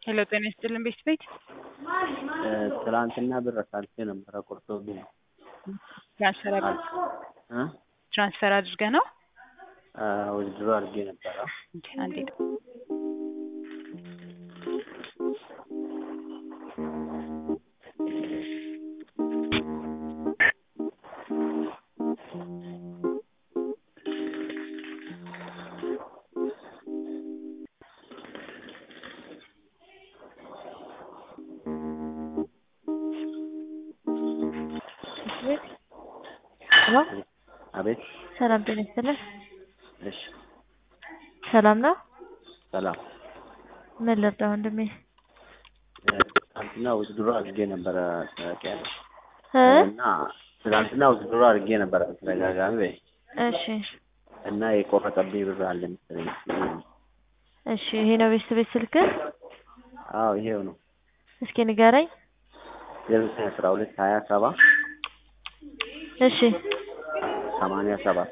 ሄሎ ጤና ይስጥልን ቤት ቤት ትላንትና ብር አሳልፌ ነበረ ቆርጦብኝ ነው። ትራንስፈር አድርገህ እ ትራንስፈር አድርገህ ነው? ውድድሮ አድርጌ ነበረ። እንዴ አንዴ ሄሎ አቤት። ሰላም ጤና ይስጥልን። እሺ ሰላም ነው? ሰላም። ምን ልርዳ ወንድሜ? ትናንትና ውድድሮ አድርጌ ነበረ ታውቂያለሽ። እ እና ትናንትና ውድድሮ አድርጌ ነበረ በተደጋጋሚ በይ እሺ እና የቆረጠብኝ ብር አለ መሰለኝ። እሺ ይሄ ነው ቤት ቤት ስልክ? አዎ ይሄው ነው። እስኪ ንገረኝ። ዜሮ ዘጠኝ አስራ ሁለት ሀያ ሰባ እሺ ሰማንያ ሰባት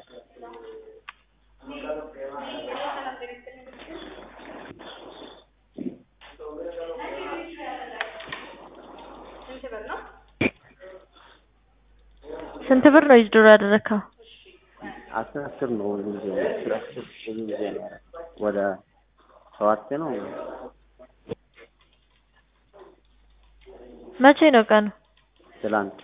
ስንት ብር ነው ዊዝድሮ ያደረግከው? አስር አስር ነው ብዙ ጊዜ አስር አስር ብዙ ጊዜ ነው ያደረኩት። ወደ ሰባት ነው መቼ ነው ቀኑ? ትላንት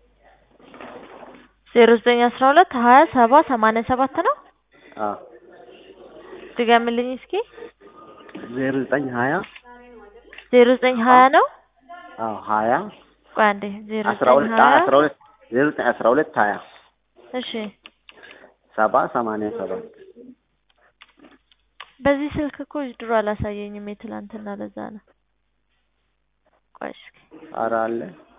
ዜሮ ዘጠኝ አስራ ሁለት ሀያ ሰባ ሰማንያ ሰባት ነው? አዎ ድገምልኝ እስኪ። ዜሮ ዘጠኝ ሀያ ዜሮ ዘጠኝ ሀያ ነው? አዎ ሀያ ቆይ አንዴ ዜሮ አስራ ዘጠኝ ሁለት ሀያ አስራ ሁለት ዜሮ ዘጠኝ አስራ ሁለት ሀያ እሺ ሰባ ሰማንያ ሰባት በዚህ ስልክ እኮ ዊዝድሮ አላሳየኝም የትላንትና ለዛ ነው። ቆይ እስኪ ኧረ አለ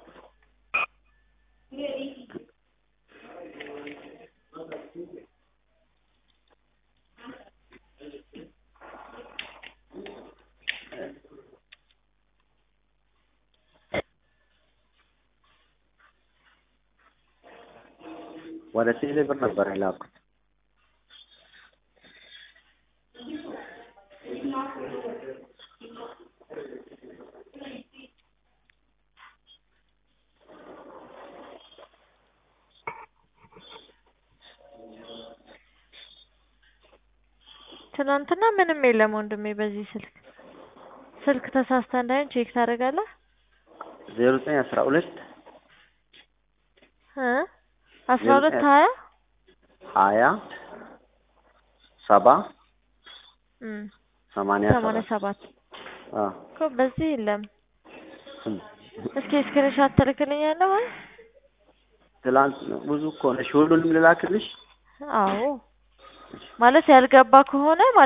ወደ ቴሌ ብር ነበር የላኩት። ትናንትና ምንም የለም ወንድሜ በዚህ ስልክ ስልክ ተሳስተህ እንዳይሆን ቼክ ታደርጋለህ ዜሮ ዘጠኝ አስራ ሁለት እ አስራ ሁለት ሀያ ሀያ ሰባ እም ሰማንያ ሰማንያ ሰባት ሰባት አዎ እኮ በዚህ የለም። እም። እስኪ ስክሪንሾት ትልክልኛለህ ወይ? ትላንት ብዙ እኮ ነሽ። ሁሉንም ልላክልሽ? አዎ ማለት ያልገባ ከሆነ